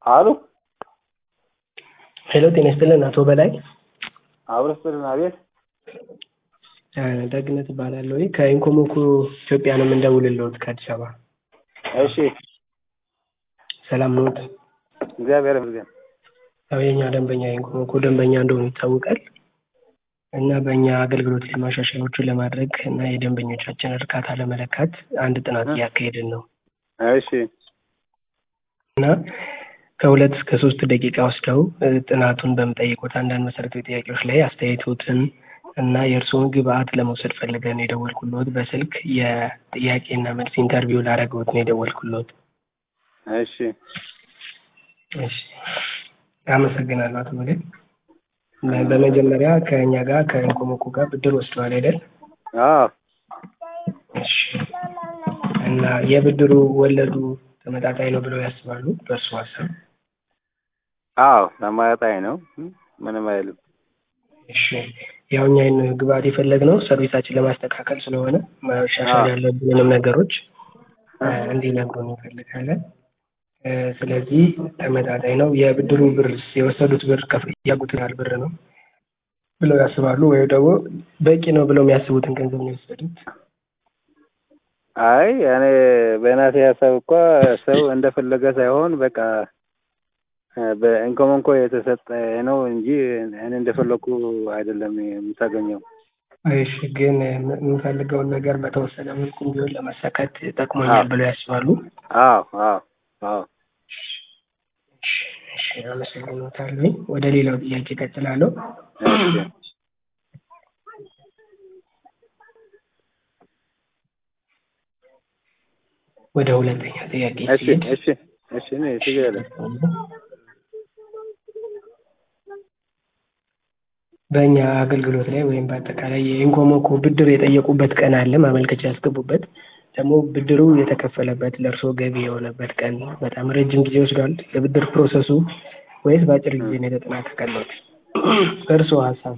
አሉ ሄሎ ጤና ይስጥልን አቶ በላይ አብረስጥልን አቤት ደግነት እባላለሁ ከኢንኮሞኮ ኢትዮጵያ ነው የምንደውልልዎት ከአዲስ አበባ እሺ ሰላም ነዎት እግዚአብሔር ይመስገን ያው የእኛ ደንበኛ ኢንኮሞኮ ደንበኛ እንደሆኑ ይታወቃል እና በእኛ አገልግሎት ላይ ማሻሻያዎችን ለማድረግ እና የደንበኞቻችን እርካታ ለመለካት አንድ ጥናት እያካሄድን ነው እሺ እና ከሁለት እስከ ሶስት ደቂቃ ወስደው ጥናቱን በምጠይቁት አንዳንድ መሰረታዊ ጥያቄዎች ላይ አስተያየቶትን እና የእርስዎን ግብአት ለመውሰድ ፈልገን ነው የደወልኩልዎት። በስልክ የጥያቄና መልስ ኢንተርቪው ላደረግዎት ነው የደወልኩልዎት። እሺ እሺ አመሰግናለሁ አቶ በላይ። በመጀመሪያ ከእኛ ጋር ከኢንኮሞኮ ጋር ብድር ወስደዋል አይደል? አዎ እሺ እና የብድሩ ወለዱ ተመጣጣኝ ነው ብለው ያስባሉ በእርሱ ሀሳብ? አዎ ተመጣጣኝ ነው ምንም አይልም እሺ ያው እኛ ይህን ግብአት የፈለግነው ሰርቪሳችን ለማስተካከል ስለሆነ ማሻሻል ያለብንንም ነገሮች እንዲነግሩን እንፈልጋለን። ስለዚህ ተመጣጣኝ ነው። የብድሩ ብር የወሰዱት ብር ከፍ ያጉትን ያህል ብር ነው ብለው ያስባሉ ወይም ደግሞ በቂ ነው ብለው የሚያስቡትን ገንዘብ ነው የወሰዱት? አይ እኔ በእናቴ ሀሳብ እኮ ሰው እንደፈለገ ሳይሆን በቃ በኢንኮሞኮ የተሰጠ ነው እንጂ እኔ እንደፈለኩ አይደለም የምታገኘው። እሺ ግን የምፈልገውን ነገር በተወሰነ መልኩም ቢሆን ለመሰከት ጠቅሞኛል ብለው ያስባሉ? አዎ አዎ አዎ እሺ አመሰግኖታለሁ። ወደ ሌላው ጥያቄ እቀጥላለሁ። እሺ ወደ ሁለተኛ ጥያቄ እሺ ሲሄድ እሺ እሺ እኔ ችግር የለም። በእኛ አገልግሎት ላይ ወይም በአጠቃላይ የኢንኮሞኮ ብድር የጠየቁበት ቀን አለ ማመልከቻ ያስገቡበት ደግሞ ብድሩ የተከፈለበት ለእርስዎ ገቢ የሆነበት ቀን በጣም ረጅም ጊዜ ወስዷል የብድር ፕሮሰሱ ወይስ በአጭር ጊዜ ነው የተጠናቀቀልዎት? በእርስዎ ሀሳብ?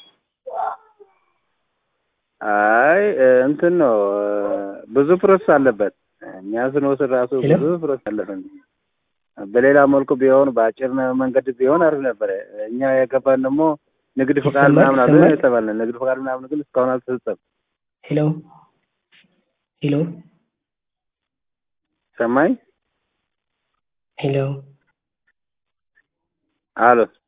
አይ እንትን ነው ብዙ ፕሮሰስ አለበት። እኛ ስንወስድ ራሱ ብዙ ፕሮሰስ አለፈን። በሌላ መልኩ ቢሆን በአጭር መንገድ ቢሆን አሪፍ ነበረ። እኛ የገባን ደግሞ ንግድ ፈቃድ ምናምን አለ የተባልን ንግድ ፈቃድ ምናምን ግን እስካሁን አልተሰጠም። ሄሎ ሄሎ ሰማኝ ሄሎ አሎ